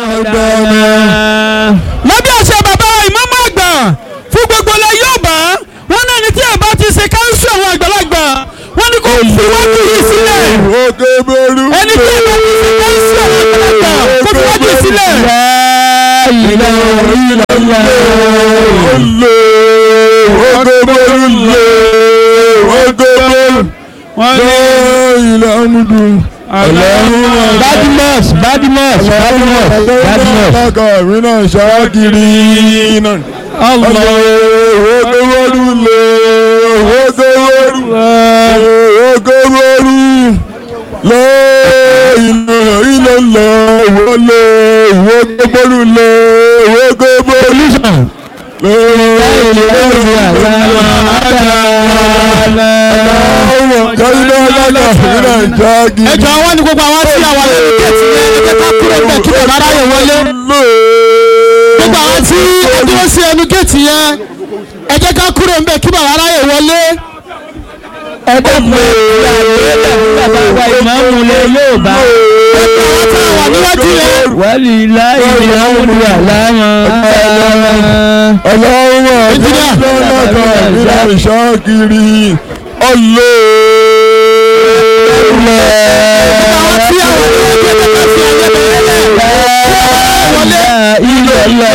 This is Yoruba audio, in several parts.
lábẹ́ àṣẹ bàbá ìmáàmù àgbà fún gbogbo ilẹ̀ Yorùbá wọn náà ní tí ẹ bá ti ṣe káńsù àwọn àgbàlagbà wọn ní kò fi wájú yìí sílẹ̀ òkè bẹ̀rù. ẹni tí ẹ bá ti ṣe káńsù àwọn àgbàlagbà kò fi wájú yìí sílẹ̀. olè òkè bẹ̀rù lè òkè bẹ̀rù. ilẹ̀ amúdù. Badmus Badmus Badmus Badmus. Alága mi náà ṣáàkiri náà. Allah òkè bẹ̀rù lè òkè bẹ̀rù òkè bẹ̀rù lè ilẹ̀ ilẹ̀ lè wọlé òkè bẹ̀rù lè òkè bẹ̀rù lè kọ́lá alága mi náà ṣáàkiri. ẹjọ àwọn ni gbogbo àwọn tí àwọn ẹni gẹ̀ẹ́tì yẹn ẹ jẹ́ ká kúrò bẹ́ẹ̀ kí bàbá ráyè wọlé gbogbo àwọn tí ó dúró sí ẹnu gẹ̀ẹ́tì yẹn ẹ jẹ́ ká kúrò bẹ́ẹ̀ kí bàbá ráyè wọlé. ẹ dẹ́kun bàbá wa ìmáàmù lè yóò bá. àwọn tí àwọn níwájú yẹn wàlí láì ní àwọn àlámà. Ọlọ́run Engineer. àjọyọ̀ ìlà ìṣàkiri ọlọ́. àwọn tí àwọn níwájú yẹn ká fi ẹyẹ bẹ̀rẹ̀ lẹ̀ wọlé. ilẹ̀ lọ.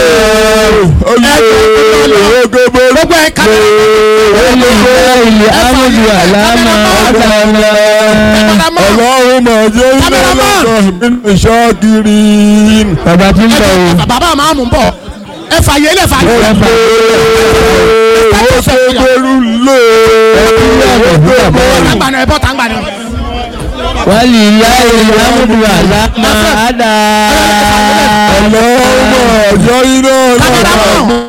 gbogbo ẹ̀ ká wàlí láì ní àwọn àlámà. Ọlọ́run máa jẹ́ ilé Cameraman. ọlọ́dọ̀ ìlà ìṣàkiri. bàbá tí ń bọ̀ o. bàbá máa mú bọ̀ ẹ fàyè lẹ̀ fàyè. ẹ fà Ó ṣe gbèrú lé. tàǹgbàna ẹ bọ́ tàǹgbàna. wàlí láì ní àwọn àlámà. Ọlọ́run máa jẹ́ ilé ọlọ́dọ̀